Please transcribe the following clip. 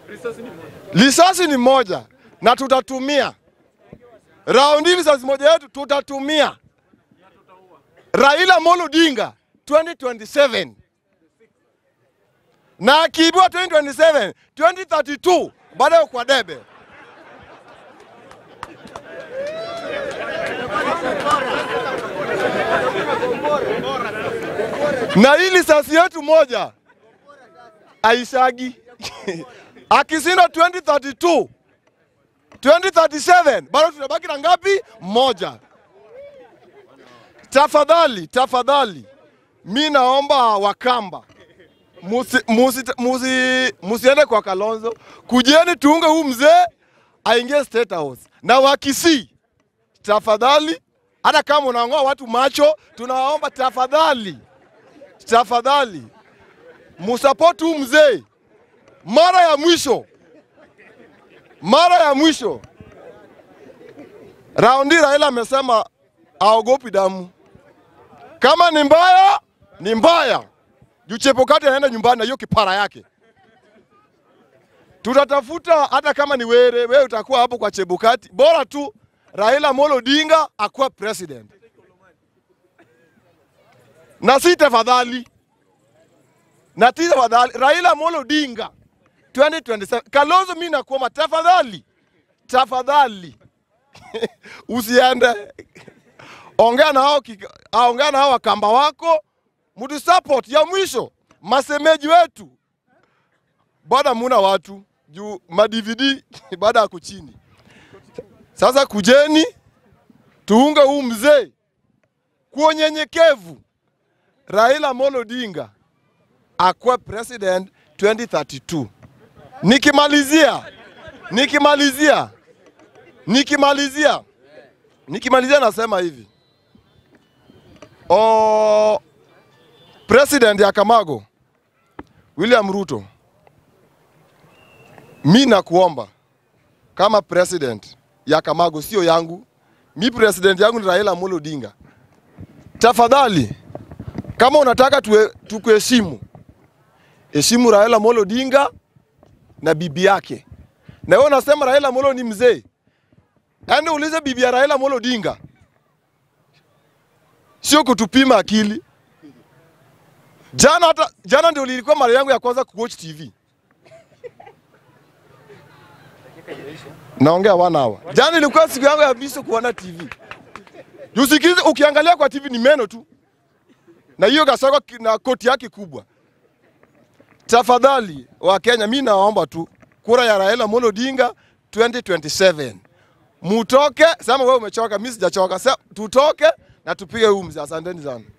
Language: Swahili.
Risasi ni moja na tutatumia raundi, risasi moja yetu tutatumia. Raila Amolo Odinga 2027 na akiibiwa 2027 2032 baadaye kwa debe. na hii risasi yetu moja aishagi akishinda 2032 2037 bado tunabaki na ngapi? Moja. Tafadhali, tafadhali, mi naomba Wakamba musi, musi, musi, musiende kwa Kalonzo, kujeni tuunge huu mzee aingie State House na Wakisii, tafadhali, hata kama unaongoa watu macho, tunawaomba tafadhali, tafadhali musapoti huu mzee mara ya mwisho, mara ya mwisho. Raundi Raila amesema aogopi damu, kama ni mbaya ni mbaya. Juu Chebukati anaenda nyumbani na hiyo kipara yake. Tutatafuta hata kama ni were, wewe utakuwa hapo kwa Chebukati, bora tu Raila Amolo Odinga akuwa president, na si tafadhali na ti tafadhali Raila Amolo Odinga 2027. Kalonzo, mimi nakuomba tafadhali, tafadhali usiende, ongea na hao, kika- ongea na hao wakamba wako, mtu support ya mwisho, masemeji wetu bado muna watu juu ma DVD baada ya kuchini. Sasa kujeni tuunge huu mzee kwa unyenyekevu, Raila Amolo Odinga akuwe president 2032. Nikimalizia, nikimalizia, nikimalizia, nikimalizia nasema hivi o, president ya Kamago William Ruto, mi nakuomba kama president ya Kamago, sio yangu, mi president yangu ni Raila Amolo Odinga, tafadhali kama unataka tuwe- tukuheshimu heshimu Raila Amolo Odinga na bibi yake. Na wewe unasema Raila Amolo ni mzee, yaani ulize bibi ya Raila Amolo Odinga, sio kutupima akili. Jana hata jana ndio lilikuwa mara yangu ya kwanza kuwatch TV. Naongea one hour. Jana ilikuwa siku yangu ya mwisho kuona TV. Usikize, ukiangalia kwa TV ni meno tu, na hiyo kasoko ki- na koti yake kubwa. Tafadhali wa Kenya, mi naomba tu kura ya Raila Amolo Odinga 2027 mutoke. Sema wewe umechoka, mi sijachoka. Sema tutoke na tupige huu mzee. Asanteni sana.